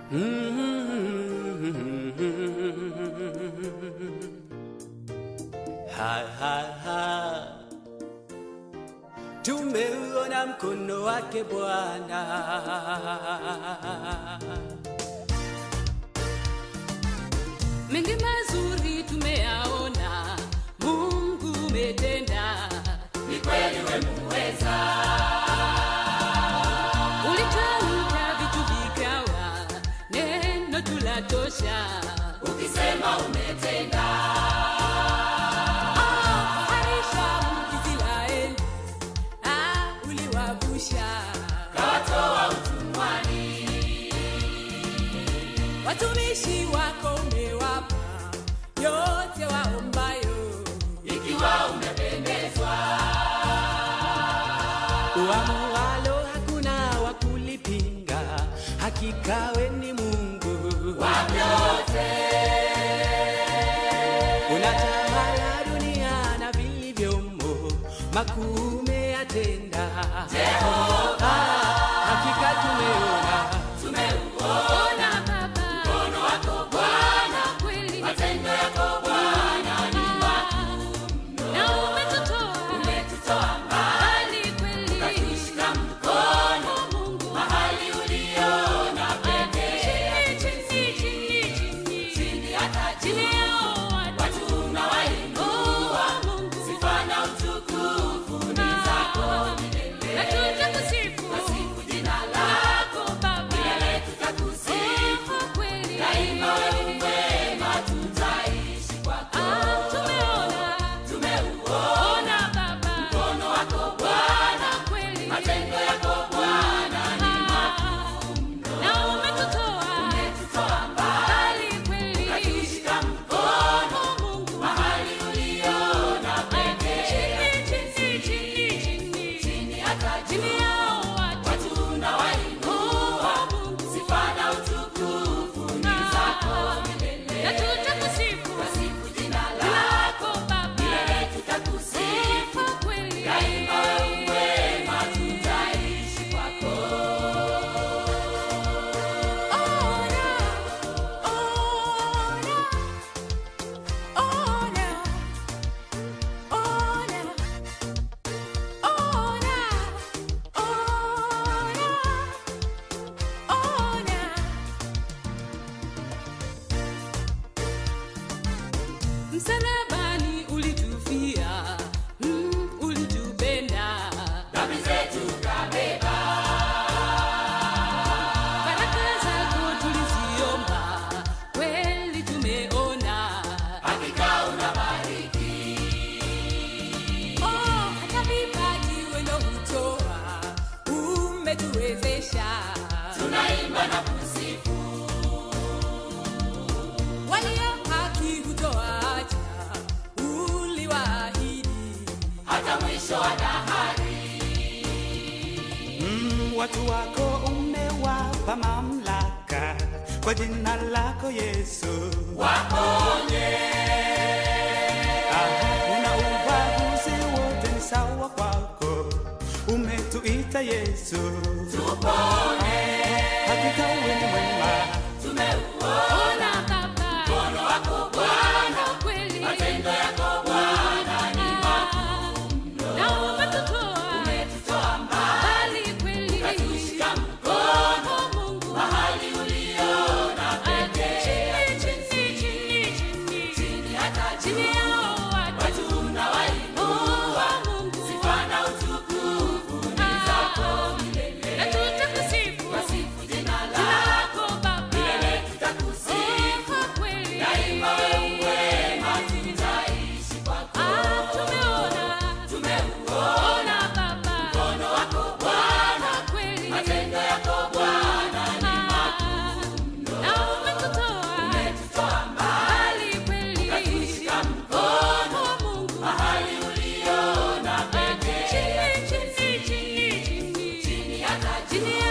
Ha, ha, ha. Tumeuona mkono wake Bwana. mengi mazuri tumeyaona, Mungu umetenda, ni kweli wemuweza ulitamka vitu vikawa, neno tulatosha. ukisema umetenda Harisha Israeli, ah, uliwavusha kawatoa utumwani watumishi wako, umewapa yote waombayo. ikiwa umependezwa Uamualo hakuna wa kulipinga, hakika we ni Mungu. vyote Unatawala dunia na vilivyomo, makuu umeyatenda. Ah, hakika tumeona tumeuona Ona Baba, mkono wako Bwana kweli matendo yako Bwana ni na umetutoa umetutoa mbali mbali kweli, ukatushika mkono Mungu mahali uliona pekee chini chini chini chini chini hata chini juu yao watu watu unawainua Oh, Mungu sifa na utukufu ni zako milele na tutakusifu Tasifu jina lako Baba, milele tutakusifu Oh, kweli daima wewe mwema tutaishi kwako Ah, tumeona tumeuona ona Baba, mkono wako Bwana kweli matendo yako Bwana ni na umetutoa umetutoa mbali mbali kweli, ukatushika mkono Oh, Mungu mahali uliona pekee chini chini chini chini chini hata chini juu yao watu watu unawainua Oh, Mungu sifa na utukufu ni zako milele na tutakusifu Tasifu jina lako Baba, milele tutakusifu Oh, kweli daima wewe mwema tutaishi kwako Ona, ona, ona, ona, ona, ona, ona. Msalabani ulitufia, mm, ulitupenda dhambi zetu kabeba Baraka zako tuliziomba, kweli tumeona. hakika unabariki Oh, hata vipaji wendo hutoa, umetuwezesha. tunaimba na kusifu Walio haki hutoacha, uliwaahidi. hata mwisho wa dahari Mm, watu wako umewapa mamlaka kwa jina lako Yesu. waponye Aha, una ubaguzi wote ni sawa kwako, umetuita Yesu. tupone Hakika wewe ni mwema, tumeuona Ona Baba, mkono wako Bwana kweli. matendo yako Bwana ni Na umetutoa umetutoa mbali mbali kweli. ukatushika mkono Oh, Mungu. mahali uliona pekee Chini, chini, chini, chini. chini hata Chini juu yao watu watu unawainua sifa na utukufu ni zako milele na tutakusifu Tasifu jina lako lako Baba, milele tutakusifu Oh, kweli. daima wewe mwema tutaishi kwako Ah, tumeona, tumeuona ona Baba, mkono wako Bwana kweli. matendo yako Bwana ni Ah, na umetutoa umetutoa mbali mbali kweli. ukatushika mkono Oh, Mungu. mahali uliona pekee Chini, chini, chini, chini. chini hata juu Chini